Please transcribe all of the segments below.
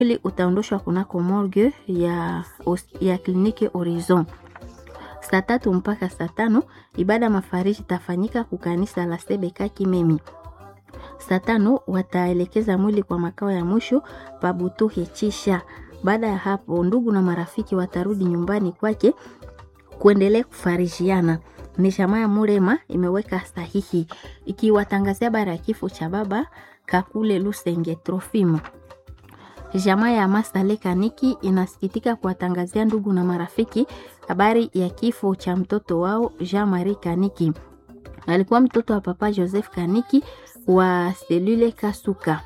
Mwili utaondoshwa kunako morgue ya, ya kliniki Horizon saa tatu mpaka saa tano. Ibada mafariji itafanyika kukanisa la Sebeka Kimemi. Saa tano wataelekeza mwili kwa makao ya mwisho Pabutuhe Chisha. Baada ya hapo, ndugu na marafiki watarudi nyumbani kwake kuendelea kufarijiana. Ni jamaa ya Murema imeweka sahihi ikiwatangazia habari ya kifo cha baba Kakule Lusenge Trofimo. Jamaa ya Masale Kaniki inasikitika kuwatangazia ndugu na marafiki habari ya kifo cha mtoto wao Jean Marie Kaniki. Alikuwa mtoto wa papa Joseph Kaniki wa selule Kasuka.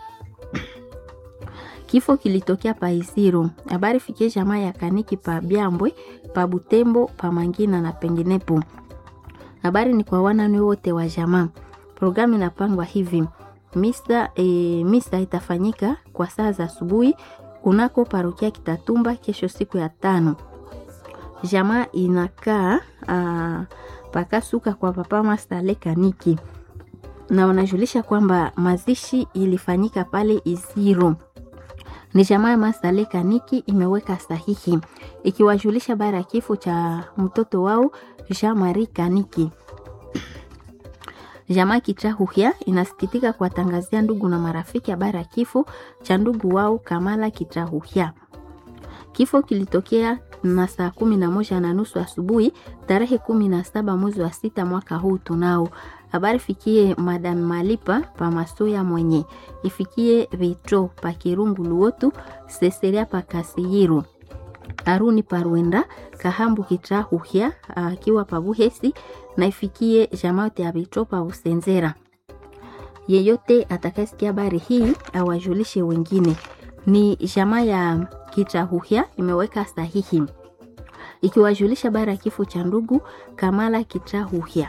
Kifo kilitokea pa Isiro. Habari fikie jamaa ya Kaniki pa Byambwe, pa Butembo, pa Mangina na penginepo. Habari ni kwa wanani wote wa jamaa. Programu inapangwa hivi: misa, e, misa itafanyika kwa saa za asubuhi kunako parokia Kitatumba kesho siku ya tano. Jamaa inakaa pakasuka kwa papa Masale Kaniki na wanajulisha kwamba mazishi ilifanyika pale Isiro. Ni jamaa ya Masale Kaniki imeweka sahihi ikiwajulisha habari ya kifo cha mtoto wao Jean Marie Kaniki. Jamaa Kitrahuhia inasikitika kuwatangazia ndugu na marafiki habari ya kifo cha ndugu wao Kamala Kitrahuhia. Kifo kilitokea na saa kumi na moja na nusu asubuhi tarehe kumi na saba mwezi wa sita mwaka huu tunao. Habari fikie Madam Malipa pa Masoya mwenye ifikie Vitro pa Kirungu Luotu Seseria pa Kasiyiru Aruni Parwenda Kahambu Kitrahuhia akiwa pa Buhesi na ifikie jamaote ya Vitro pa Usenzera. Yeyote atakayesikia habari hii awajulishe wengine. Ni jamaa ya Kitrahuhia imeweka sahihi ikiwajulisha habari ya kifo cha ndugu Kamala Kitrahuhia.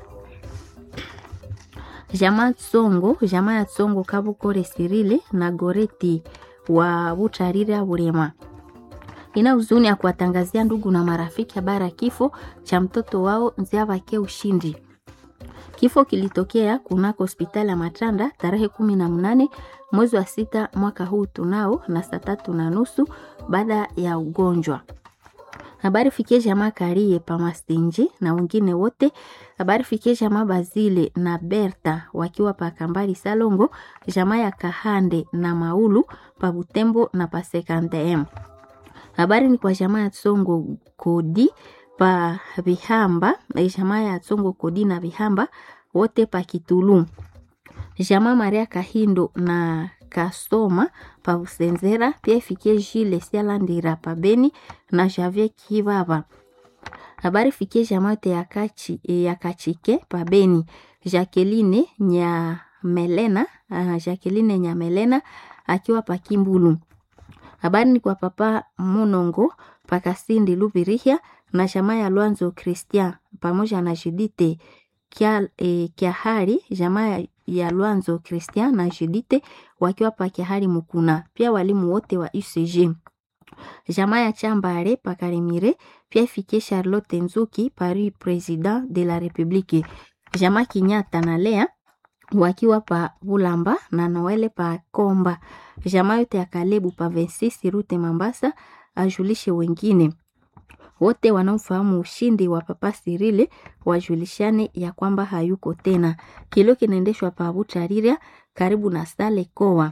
Jamaa Tsongo, jamaa ya Tsongo Kabukore Sirile na Goreti wa Butarira Burema ina huzuni ya kuwatangazia ndugu na marafiki habari ya kifo cha mtoto wao Nziavake Ushindi. Kifo kilitokea kunako hospitali ya Matanda tarehe kumi na mnane mwezi wa sita mwaka huu tunao na saa tatu na nusu baada ya ugonjwa. Habari fikie jamaa Karie Pamastenji na wengine wote. Habari fikie jamaa Bazile na Berta wakiwa pa Kambari Salongo, jamaa ya Kahande na Maulu pa Butembo na pa Sekandem. Habari ni kwa jamaa ya Tsongo Kodi pa Bihamba, jamaa ya Tsongo Kodi na Bihamba wote pa Kitulu. Jamaa Maria Kahindo na Kasoma pa Busenzera pia ifikie Jile Sialandira pa Beni na Javier Kibaba. Habari fikie jamaa yote ya Kachi, ya Kachike pa Beni. Jacqueline Nyamelena, uh, Jacqueline Nyamelena akiwa pa Kimbulu. Habari ni kwa papa Munongo pa Kasindi Lubirihia na jamaa ya Lwanzo Christian pamoja na Judite Kia, eh, Kiahari jamaa ya Lwanzo Christian na Judite wakiwa pa Kiahari Mukuna, pia walimu wote wa UCG. Jamaa ya Chambare pa Karimire pia ifikie Charlotte Nzuki Paris President de la Republique. Jamaa Kinyata na Lea wakiwa pa Bulamba na Noele pa Komba. Jamaa yote ya Kalebu pa 26 Rute Mambasa ajulishe wengine wote wanaofahamu ushindi wa Papa Sirile wajulishane ya kwamba hayuko tena. Kilio kinaendeshwa pa Butarira karibu na Sale Koa.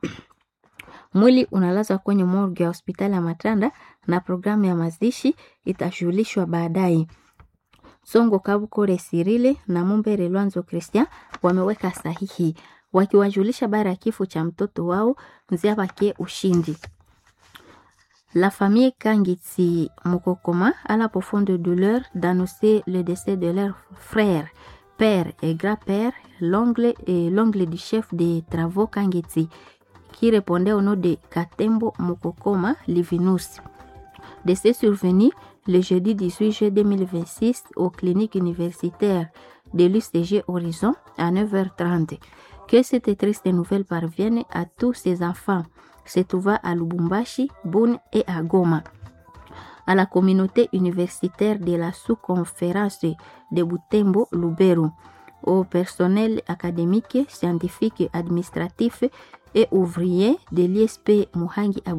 Mwili unalazwa kwenye morgue ya hospitali ya Matanda na programu ya mazishi itajulishwa baadaye. Songo Kabukore Sirile na Mumbere Lwanzo Christian wameweka sahihi wakiwajulisha bara ya kifo cha mtoto wao Nziabake Ushindi. La famille Kangitsi Mokokoma a la profonde douleur d'annoncer le décès de leur frère, père et grand-père, l'ongle et l'ongle du chef des travaux Kangitsi, qui répondait au nom de Katembo Mokokoma Livinus. Décès survenu le jeudi 18 juillet 2026 aux cliniques universitaires de l'UCG Horizon à 9h30. Que cette triste nouvelle parvienne à tous ces enfants se trouvant à Lubumbashi, Boune et à Goma. À la communauté universitaire de la sous-conférence de Butembo, Lubero, au personnel académique, scientifique, administratif et ouvrier de l'ISP Muhangi